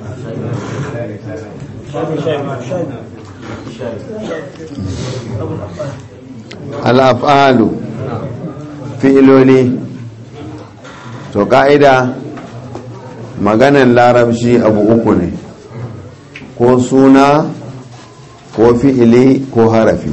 al'afalu fi'iloli to ka'ida maganan larabci abu uku ne ko suna ko fi'ili ko harafi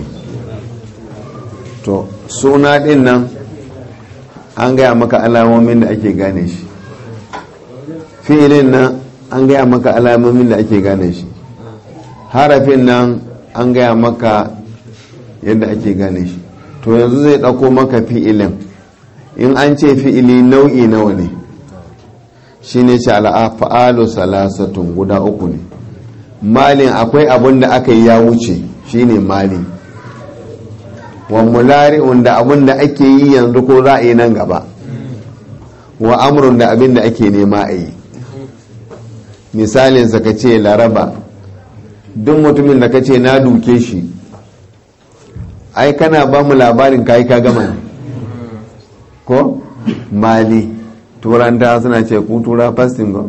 to suna din nan an gaya maka alamomin da ake gane shi fi'ilin nan an gaya maka alamomin da ake gane shi harafin nan an gaya maka yadda ake gane shi to yanzu zai ɗauko maka fi'ilin in an ce fi'ili nau'i nawa ne shi ne ce al'afa'alu salasatun guda uku ne malin akwai abin da aka yi ya wuce shi ne malin wa mulari'un da abin da ake yi yanzu ko za a yi nan gaba wa amurin da abin da ake nema a yi misalinsa ka ce laraba duk mutumin da ka ce na duke shi ai kana ba mu labarin kayi ka gama ne ko mali turanta suna ce ku tura fasting ko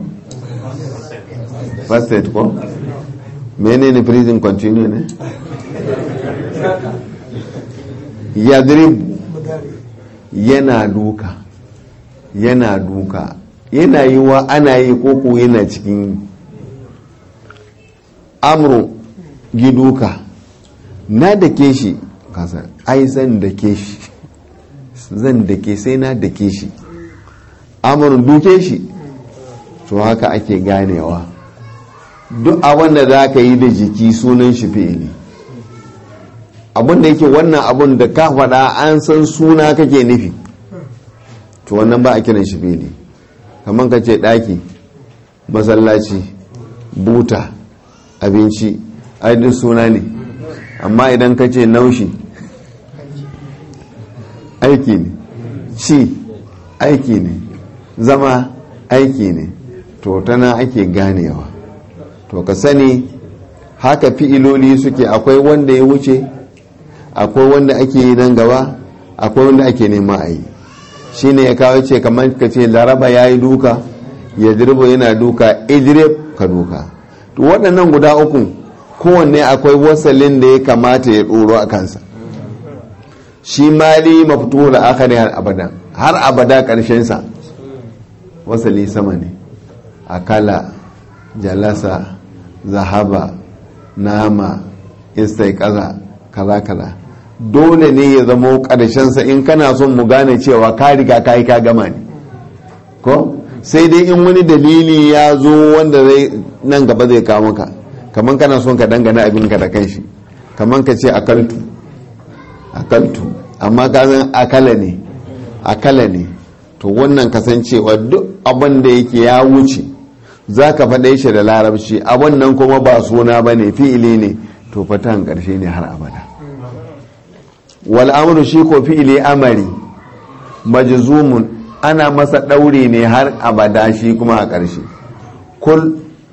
fasted ko menene prison continue ne yadrib yana duka yana duka yana yi wa ana yi koko yana cikin amru giduka na da ke shi kasa ai zan da ke shi zan da ke sai na da ke shi amurin duke shi to haka ake ganewa duk abin da za ka yi da jiki sunan shi fi'ili abin da yake wannan abin da ka faɗa an san suna kake nufi to wannan ba a kiran shi fi'ili kamar ka ce ɗaki masallaci buta abinci ai duk suna ne amma idan ka ce naushi aiki ne ci aiki ne zama aiki ne to tana ake ganewa to ka sani haka fi'iloli suke akwai wanda ya wuce akwai wanda ake yi nan gaba akwai wanda ake nema a yi shi ne ya kawo ce kamar ka ce laraba ya yi duka ya dirbo yana duka idrib ka duka to waɗannan guda uku kowanne akwai wasalin da ya kamata ya ɗoro a kansa shi mali mafito da akari har abada har abada ƙarshensa wasali sama ne akala jalasa zahaba nama istai kaza kaza kaza dole ne ya zama ƙarshensa in kana son mu gane cewa ka riga ka yi ka gama ne ko sai dai in wani dalili ya zo wanda zai nan gaba zai kawo maka kamar kana son ka dangana abinka da kanshi kamar ka ce akaltu akaltu amma ka san akala ne akala ne to wannan kasancewa duk abin da yake ya wuce za ka faɗe shi da larabci abin nan kuma ba suna ba ne fi'ili ne to fatan ƙarshe ne har abada wal amru shi ko fi'ili amari majzumun ana masa ɗaure ne har abada shi kuma a ƙarshe kul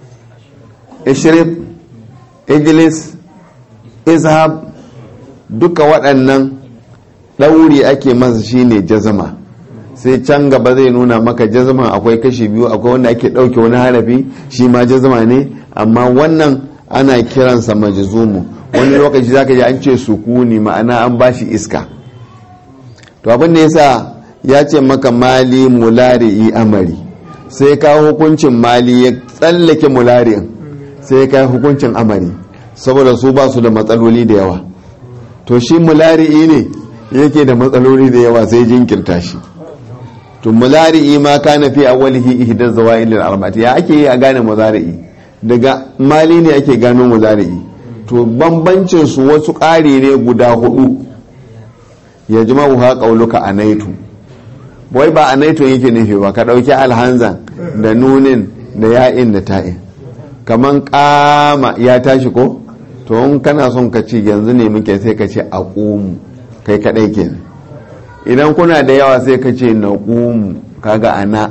ishrib ijlis izhab duka waɗannan ɗauri ake masa shine jazama sai can gaba zai nuna maka jazama akwai kashi biyu akwai wanda ake ɗauke wani harafi shi ma jazama ne amma wannan ana kiransa majzumu wani lokaci zaka ji an ce sukuni ma'ana an bashi iska to abin da yasa ya ce maka mali mulari'i amari sai ka hukuncin mali ya tsallake mulari'in sai ka hukuncin amari saboda su ba su da matsaloli da yawa to shi mulari'i ne yake da matsaloli da yawa sai jinkirta shi to mulari'i ma kana fi awwalihi ihdaz zawail al-arba'ati ya ake yi a gane muzari'i daga mali ne ake gano muzari'i to bambancin su wasu ƙari ne guda hudu ya jima'u ha qauluka anaitu wai ba anaitu yake nufi ba ka dauki alhanzan da nunin da ya'in da ta'in kaman kama ya tashi ko to in kana son ka ci yanzu ne muke sai ka ce aqumu kai kadai kenan idan kuna da yawa sai ka ce naqumu kaga ana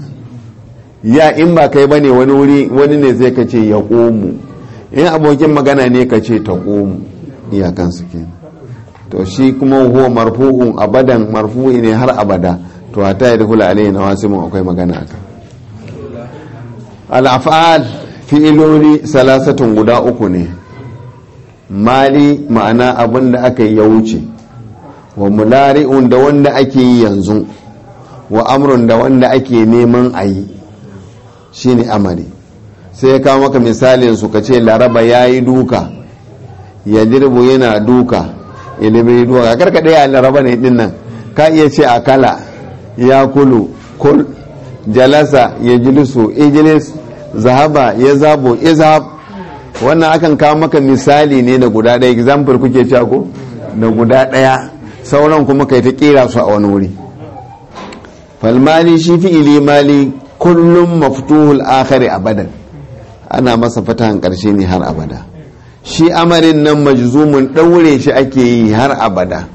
ya in ba kai bane wani wuri wani ne sai ka ce yaqumu in abokin magana ne ka ce taqumu iyakan su kenan to shi kuma huwa marfu'un abadan marfu'i ne har abada to hata ya dukula alayhi na wasu mun akwai magana akan al-af'al fi'iloli salasatun guda uku ne mali ma'ana abin da aka yi ya wuce wa mulari'un da wanda ake yi yanzu wa amrun da wanda ake neman a yi shine amari sai ya kawo maka misalin su ka ce laraba ya yi duka ya dirbu yana duka ilimin duka karka ɗaya laraba ne din nan ka iya ce akala ya kulu kul jalasa ya jilisu ijilis zahaba ya zabo izhab wannan akan kawo maka misali ne na guda ɗaya example kuke cewa ko da guda ɗaya sauran kuma kai ta kera su a wani wuri falmali shi fi'ili mali kullum maftuhul akhari abadan ana masa fatahan karshe ne har abada shi amarin nan majzumun ɗaure shi ake yi har abada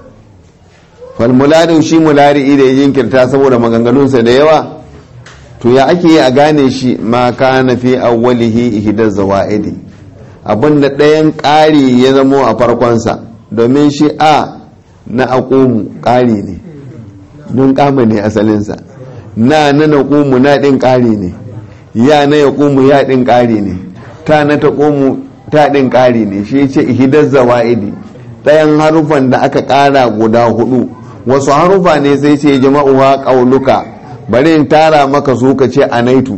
falmulari shi mulari da ya jinkirta saboda maganganunsa da yawa to ya ake yi a gane shi ma kana fi awwalihi ihdaz zawaidi abinda ɗayan ƙari ya zamo a farkonsa domin shi a na aqumu ƙari ne don kama ne asalinsa na na naqumu na ɗin ƙari ne ya na yaqumu ya ɗin ƙari ne ta na taqumu ta ɗin ƙari ne shi ce ihdaz zawaidi ɗayan harufan da aka ƙara guda hudu wasu harufa ne sai ce jama'uwa ƙauluka bari in tara maka su ka ce anaitu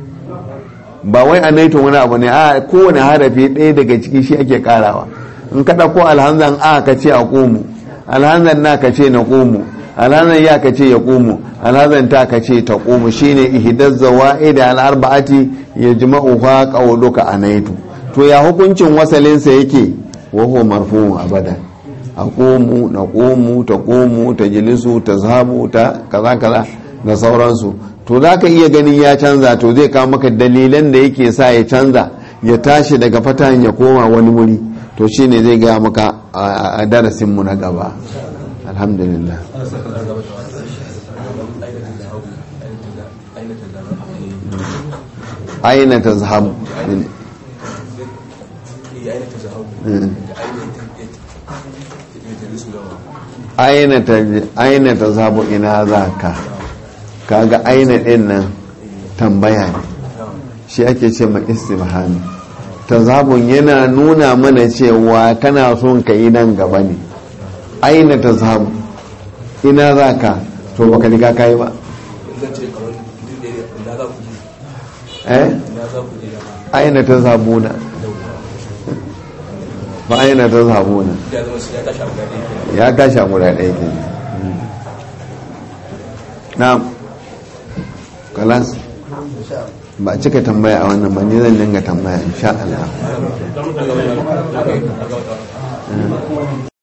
ba wai anaitu wani abu ne a kowane harafi ɗaya daga ciki shi ake karawa in ka ɗauko alhanzan a ka ce a ƙomu alhanzan na ka ce na ƙomu alhanzan ya ka ce ya ƙomu alhanzan ta ka ce ta ƙomu shine ihdaz zawaid al arba'ati yajma'uha qawluka anaitu to ya hukuncin wasalinsa yake wa huwa marfu'un abadan aqumu naqumu taqumu tajlisu tazhabu ta kaza kaza da sauransu to za ka iya ganin ya canza to zai kawo maka dalilan da yake sa ya canza ya tashi daga fatan ya koma wani wuri to shine zai gaya maka a darasinmu na gaba alhamdulillah aina ta zahabu aina ta zahabu ina za ka kaga aina din nan tambaya ne shi ake ce ma istifhami tazabun yana nuna mana cewa kana son ka yi nan gaba ne aina tazabu ina za ka to baka riga ka yi ba eh aina tazabuna ba aina tazabuna ya kashe guda ɗaya ke na'am kalas ba cika tambaya a wannan ba ni zan dinga tambaya insha Allah